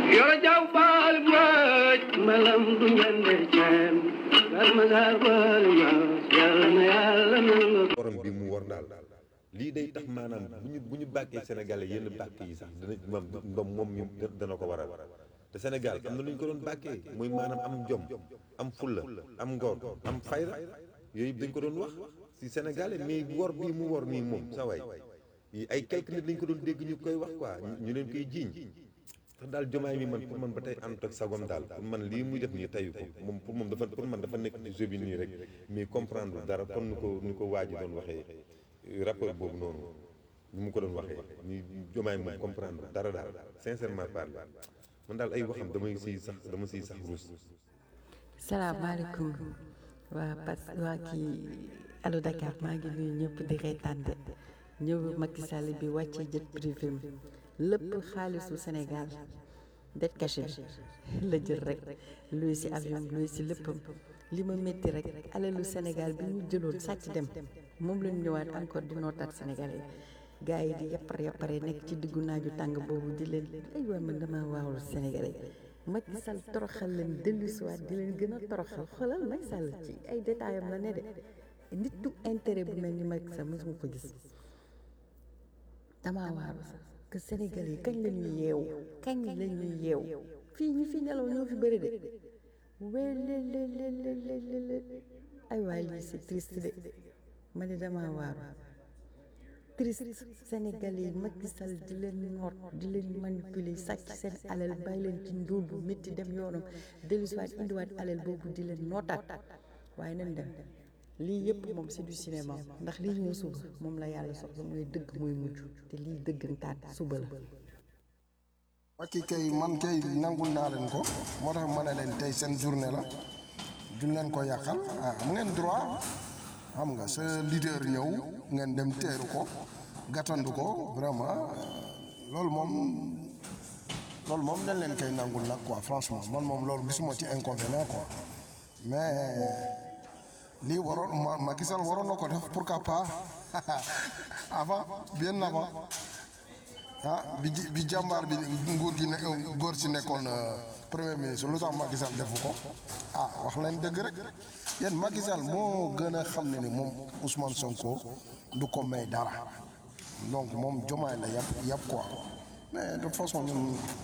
yoro jaw baal mbooj malam du ñande ceem gar ma gar baal ñoos yàlla na yàlla nangu borom bi mu war daal lii day tax maanaam bu ñu bu ñu bàkkee sénégalais yenn bàkk yi sax dana moom moom moom mi dana ko waral te Sénégal am na lu ñu ko doon bàkkee muy maanaam am jom am fulla am ngor am fayda yooyu dañ ko doon wax si sénégalais mais wor bii mu wor nii moom sa waay yi ay quelques nit lañ ko doon dégg ñu koy wax quoi ñu leen koy jiiñ tax daal jomaay mi man pour man ba tey ànd ak sagom daal pour man lii muy def nii tayu ko moom pour moom dafa pour man dafa nekk ci jeu bi nii rek mais comprendre dara kon nu ko nu ko waaji doon waxee rapport boobu noonu ni mu ko doon waxee ni jomaay moom comprendre dara daal sincèrement parlé man daal ay waxam damay siy sax dama siy sax ruus salaamaaleykum waa pas waa kii allo Dakar maa ngi nuyu ñëpp di reetaan de ñëw Macky Sall bi wàccee jet privé mi lépp xaalisu Sénégal det caché bi la jël rek luy si avion luy si léppam li ma métti rek alalu Sénégal bi ñu jëloon sàcc dem moom lañu ñëwaat encore di nootaat Sénégalais gars yi di yappar yappare nekk ci diggu naaju tàng boobu di leen ay waa man dama waawul Sénégalais Macky Sall toroxal leen dellusiwaat di leen gën a toroxal xoolal Macky Sall ci ay détails am la ne de nit du intérêt bu mel ni Macky Sall mosuma ko gis damaa waaru sax que Sénégalais yi kañ la ñuy yeewu kañ la ñuy yeewu fii ñi fi nelaw ñoo fi bëri de welelelelelele ay waay lii c'est triste de ma ne damaa waaru triste Sénégalais yi Macky Sall di leen noot di leen manipuler sàcc seen alal bàyyi leen ci ndóol bu métti dem yoonam dellusiwaat indiwaat alal boobu di leen nootaat waaye nañ dem lii yëpp moom c'est du cinéma ndax lii ñëw suba moom la yàlla soxla mooy dëgg mooy mujj te lii dëggantaan suba la Macky kay man kay nangul naa leen ko moo tax ma ne leen tey seen journée la duñ leen ko yàqal ah am ngeen droit xam nga sa leader ñëw ngeen dem teeru ko gàttandu ko vraiment loolu moom loolu moom dañ leen koy nangul nag quoi franchement man moom loolu gisuma ci inconvénient quoi mais lii waroon ma Macky Sall waroon na ko def pourquoi pas avant bien avant ah bi ji- bi jàmbaar bi nguur gi ne góor si nekkoon premier ministre lu tax Macky Sall defu ko ah wax leen dëgg rek yéen Macky Sall moo gën a xam ne ni moom Ousmane Sonko du ko may dara donc moom jomaay la yàpp yàpp quoi mais de toute façon ñun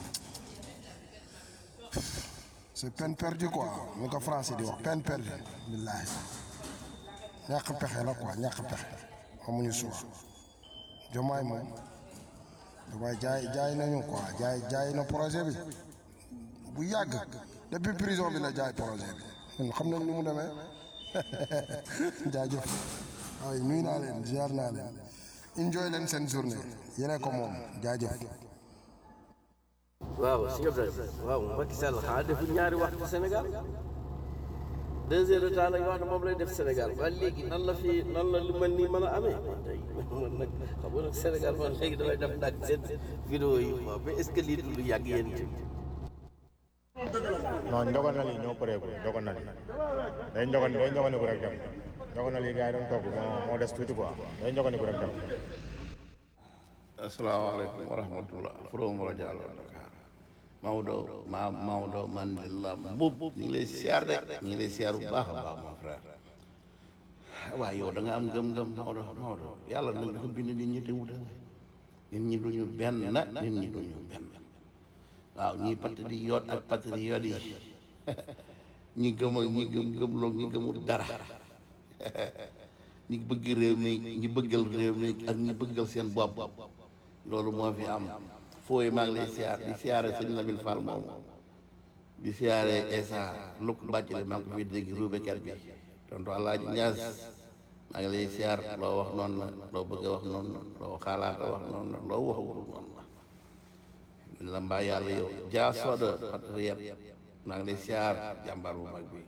c'est peine perdue quoi ñu ko français di wax peine perdue billaahi ñàkk pexe la quoi ñàkk pexe amuñu suuf jomaay moom jomaay jaay jaay nañu quoi jaay jaay na projet bi bu yàgg depuis prison bi la jaay projet bi ñun xam nañ ni mu demee jaajëf waaye nuyu naa leen ziar naa leen enjoy leen seen journée yéene ko moom jaajëf waaw sëñ Abdoulaye waaw Macky Sall xanaa deful ñaari waxtu Sénégal deux heures de temps lañ wax ne moom lay def Sénégal ba léegi nan la fi nan la lu mel nii mën a amee man tey man nag xam nga nag Sénégal man léegi damay def nag seen vidéo yi waaw mais est-ce que lii du lu yàgg yéen ci non ndoganal yi ñoo pareegul ndoganal yi day ndogan day ndoganiku rek dem ndoganal yi gars yi doon togg moo moo des tuuti quoi day ndoganiku rek dem asalaamaaleykum wa rahmatullah from rajo Allo Dakar Maodo ma Maodo Mandela Mbub ñu ngi lay siyaar de ñu ngi lay siyaar bu baax a baax mon frère waaye yow da nga am gëm-gëm Maodo Maodo yàlla nag dafa bind nit ñi te wuute nit ñi duñu benn nit ñi duñu benn waaw ñii patriote ak patriote yi ñi gëm ak ñi gëm gëmloo ñi gëmul dara ñi bëgg réew mi ñi bëggal réew mi ak ñi bëggal seen bopp loolu moo fi am fooy maa ngi lay siyaar di siyaare sëñ Lamine Fall moomu di siyaare Esa luk bàccale maa ngi ko fi dégg ruubekat bi tontu Alaaji Ñaas maa ngi lay siyaar loo wax noonu la loo bëgg a wax noonu la loo xalaat a wax noonu la loo waxul noonu la la mbaa yàlla yow jaa sooda patriote maa ngi lay siyaar jàmbaar bu mag bi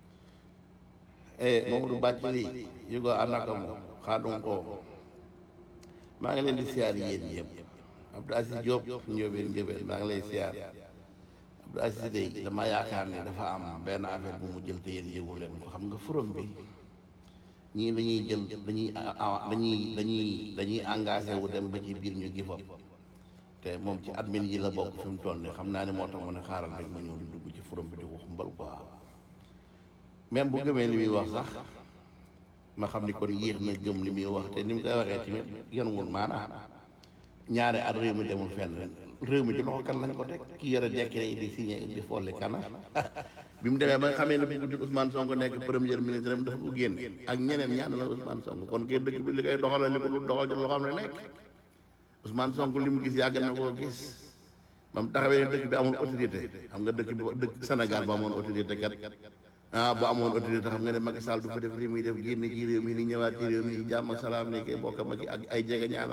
eh Mamadou Bathily yugo anaka mo xaadum ko maa ngi leen di siyaar yéen yëpp Abdou Aziz Diop njóobeen njóobeen maa ngi lay siyaar Abdou Aziz day dama yaakaar ne dafa am benn affaire bu mu jël te yéen yëgu leen ko xam nga forum bi ñii dañuy jël dañuy dañuy dañuy dañuy engagé wu dem ba ci biir ñu gi fop te moom ci admin yi la bokk fi mu toll nii xam naa ne moo tax mu ne xaaral rek ma ñëw di dugg ci forum bi di wax mbal quoi même bu gëmee li muy wax sax ma xam ni kon yéex na gëm li muy wax te ni mu koy waxee tamit yan wul maanaam ñaari at réew mi demul fenn réew mi ci loxo kan lañ ko teg ki yore décret yi di signé di folli kana bi mu demee ba nga xamee ne bu guddi Ousmane Sonko nekk premier ministre am dafa ko génn ak ñeneen ñaan la Ousmane Sonko kon kay dëkk bi li koy doxal li ko lu doxal ci loo xam ne nekk Ousmane Sonko li mu gis yàgg na koo gis ba mu taxawee dëkk bi amul autorité xam nga dëkk bi dëkk Sénégal ba amoon autorité kat ah bu amoon autorité xam nga ne Macky Sall du fa def li muy def génn ci réew mi ni ñëwaat ci réew mi ci jàmm ak salaam ni koy bokk ak ak ay jege ñaanam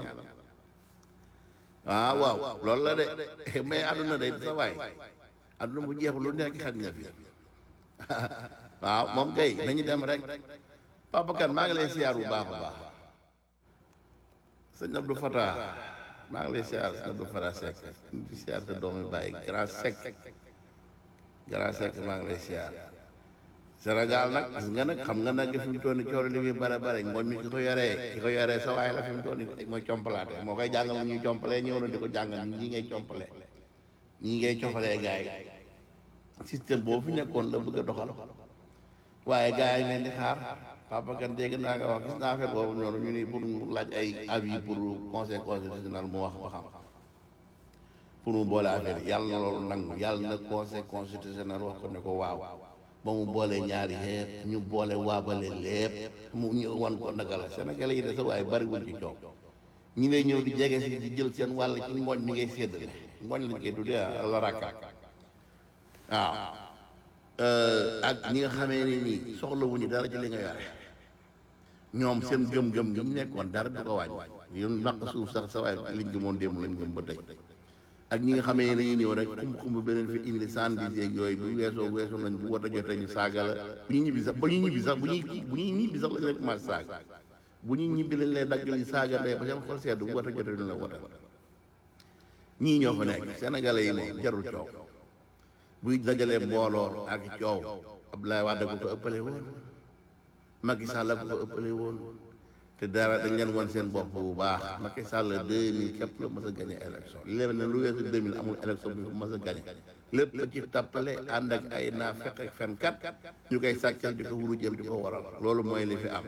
ah waaw loolu la de mais àdduna day sa waay àdduna bu jeexul lu nekk xaj na fi waaw moom kay nañu dem rek Papa Kane maa ngi lay siyaar bu baax a baax sëñ Abdou Fatah maa ngi lay siyaar sëñ Abdou Fatah Seck di siyaar sa doomi bàyyi grand Seck grand Seck maa ngi lay siyaar Sénégal nag gis nga nag xam nga nag fi mu toll nii coono li muy bare bare ngooñ mi ki ko yoree ki ko yoree sa waay la fi mu toll nii mooy compalaate moo koy jàngal ñuy compalee ñëw na di ko jàngal ñi ngay compalee ñi ngay cofalee gars yi système boobu fi nekkoon la bëgg a doxal waaye gars yi leen di xaar Papa Kane dégg naa nga wax gis naa affaire boobu noonu ñu ni pour mu laaj ay avis pour conseil constitutionnel mu wax waxam pour mu boole affaire yi yàlla na loolu nangu yàlla na conseil constitutionnel wax ko ne ko waaw ba mu boolee ñaari yëpp ñu boole waabale lépp mu ñëw wan ko naka la Sénégalais yi de sa waaye bariwul ci coow ñi lay ñëw di jege si di jël seen wàll ci ngooñ mi ngay séddale ngooñ lañ koy tuddee la rakka waaw ak ñi nga xamee ne nii soxlawuñu dara ci li nga yore ñoom seen gëm-gëm gi ñu nekkoon dara du ko wàññi yoon naq suuf sax sa waaye liñ gëmoon démb lañ gëm ba tey ak ñi nga xamee ne dañuy ñëw rek xumb xumb beneen fi indi sandis yeeg yooyu bu weesoo weesoo nañ bu war a jotee ñu saaga la bu ñuy ñibbi sax ba ñuy ñibbi sax bu ñuy bu ñuy ñibbi sax lañ leen commencé saaga bu ñuy ñibbi lañ lay daggal saaga ndey ba seen xol sedd bu war a jotee ñu la wote ñii ñoo fa nekk sénégalais yi moom jarul coow buy dajalee mbooloo ak coow Abdoulaye Wade ko ko ëppale woon Macky Sall ko ko ëppale woon te dara dañ leen won seen bopp bu baax Macky Sall 2000 képp la mës a gagné élection li leen ne lu weesu 2000 amul élection bi mës a gagné lépp ci tappale ànd ak ay naa fekk ak fenkat ñu koy sàccal di ko wuru jëm di ko waral loolu mooy li fi am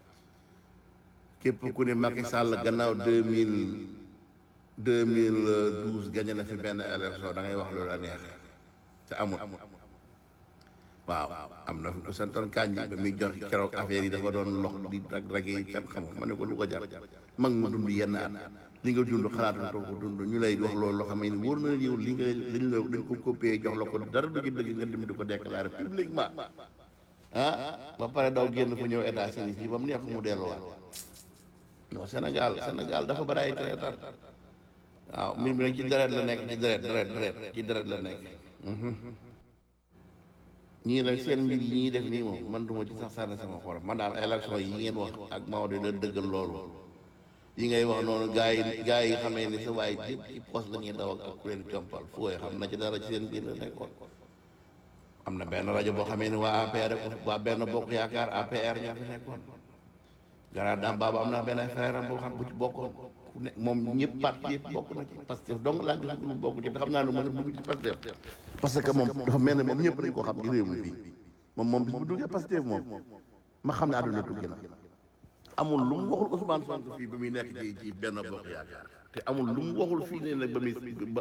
képp ku ne Macky Sall gannaaw 2000 2012 gagné na fi benn élection da ngay wax loolu la neex te amul waaw am na fi santoon kanji ba muy jox keroog affaire yi dafa doon lox di rag rag yi kenn xamul ma ne ko lu ko jar mag mu dund yenn at li nga dund xalaatoo ko dund ñu lay wax loolu loo xam ne wóor na la yow li nga dañ la dañ ko copier jox la ko dara du ci dëgg nga dem di ko déclarer publiquement ah ba pare daw génn fa ñëw États-Unis fii ba mu neex mu delluwaat non Sénégal Sénégal dafa bari ay traiteur waaw mbir mi nag ci deret la nekk ci deret deret deret ci deret la nekk ñii nag seen mbir yi ñuy def nii moom man duma ci sax sànni sama xolam man daal élection yi ngeen wax ak Maodo la dëggal loolu yi ngay wax noonu gars yi gars yi xamee ni sa waay yëpp ci poste la ñuy daw ak ku leen compal fooy xam na ci dara ci seen biir la nekkoon am na benn rajo boo xamee ni waa APR waa benn bokk yaakaar APR ñoo fi nekkoon gara daam baaba am na benn frère am boo xam bu ci bokkoon ku ne moom ñëpp parti yëpp bokk na ci Pastef donc laa gis mu bokk ci te xam naa ne mën a dugg ci Pastef parce que moom dafa mel ne moom ñëpp dañ ko xam ci réew mi fii moom moom bis bu duggee Pastef moom ma xam ne àdduna tukki na amul lu mu waxul Ousmane Sonko fii ba muy nekk ci ci benn bokk yaakaar te amul lu mu waxul fii ne nag ba muy ba